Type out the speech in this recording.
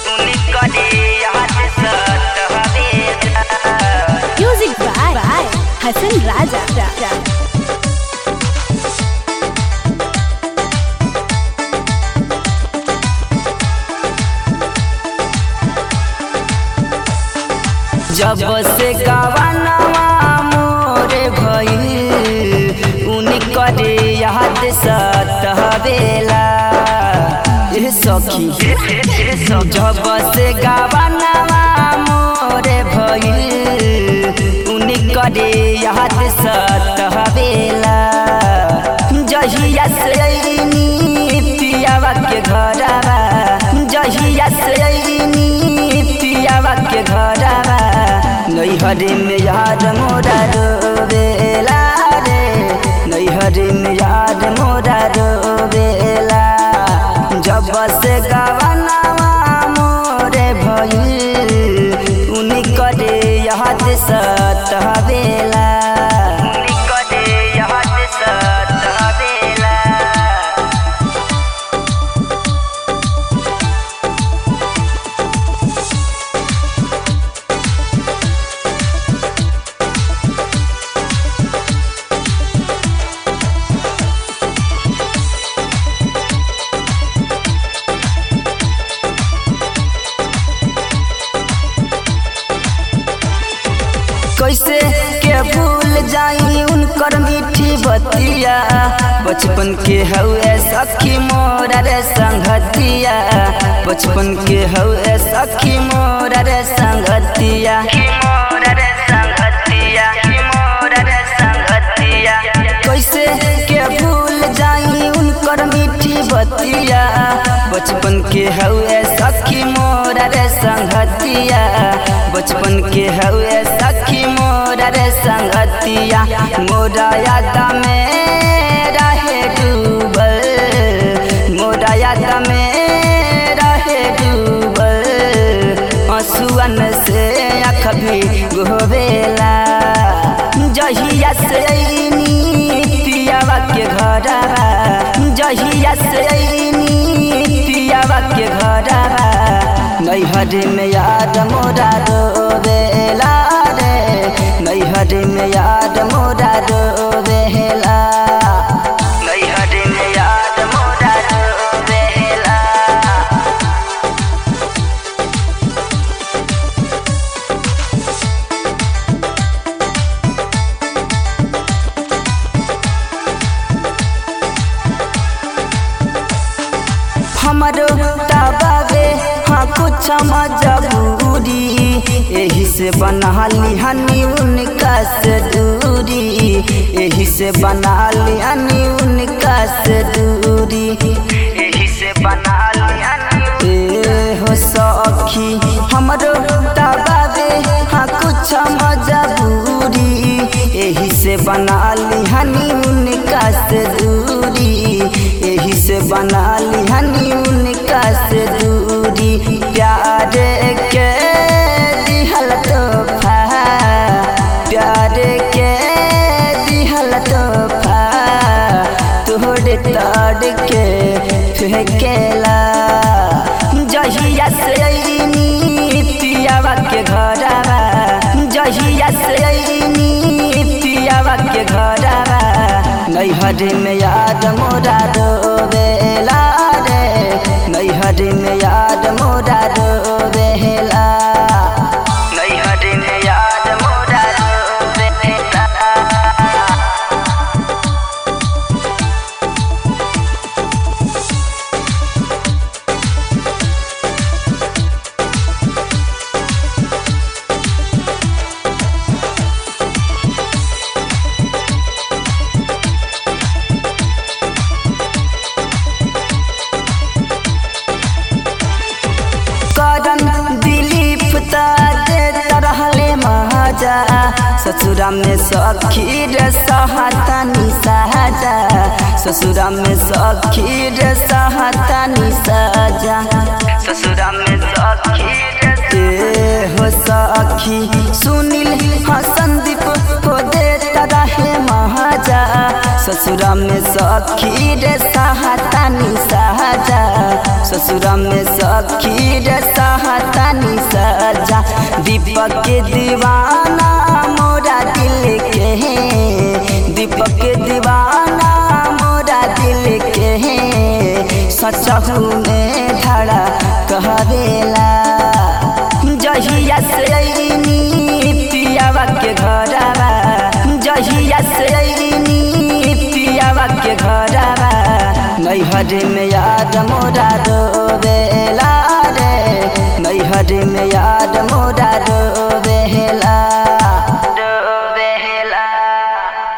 Music by, by Hassan Raja. जब से गवनवा मोरे भइल उनकरे याद सतहवेला ए सखी जब से गवनवा मोरे भइल उनकरे याद सतहवेला जहिया से अइनी पियावा के घरवा जहिया से अइनी पियावा के घरवा नैहरे में याद मोरा रोवेला रे नैहरे में याद मोरा रोवेला जब से गवनवा मोरे भइल उनकरे याद सतहवेला उनकरे याद सतहवेला कैसे के भूल जाई उनकर मीठी बतिया बचपन के हउए सखी मोरा रे संगतिया बचपन के हउए सखी मोरा रे संगतिया कैसे के भूल जाई उनकर मीठी बतिया बचपन के हउए सखी मोरा रे संगतिया बचपन के हउए सखी मोरा रे संगतिया मोरा याद में रहे डूबल मोरा याद में रहे डूबल आंसुअन से आँख भी गोवेला जहिया से अइनी पियावा के घरवा जहिया से अइनी पियावा के घरवा नैहर में याद मोरा रोवेला रे नैहर में याद मोरा रोवेला नैहर में याद मोरा रोवेला हमरो तबावे हाँ कुछ मजबूरी एही से बना ली हनी उनका से दूरी एही से बना ली हनी उनका से दूरी एही से बना ली हनी ए हो सखी हमरो तबावे हाँ कुछ मजबूरी एही से बना ली हनी उनका से दूरी एही से बना ली हनी उनका से दूरी प्यार के दिहल तोहफा प्यार के दिहल तोहफा तोहरे ताड़ के फेंकेला जहिया से अइनी पियावा के घरवा जहिया से अइनी पियावा के घरवा नैहर में याद मोरा रोवेला रे नैहर में याद मोरा रोवेला नैहर में याद मोरा रोवेला करन दिलीप ता देता रहले महाजा ससुरा में सखी रे सहतानी साजा ससुरा में सखी रे सहतानी साजा ससुरा में सखी रे हो सखी सुनील हाँ संदीप को देता रहे महाजा ससुरा में सखी रे सहतानी साजा ससुरा में सखी रे सह दीपक के दीवाना मोरा दिल के दीपक के दीवाना मोरा दिल के सचहू में धड़ा कहरेला जहिया से अइनी पियावा के घरवा जहिया से अइनी पियावा के घरवा नैहर में याद मोरा रोवे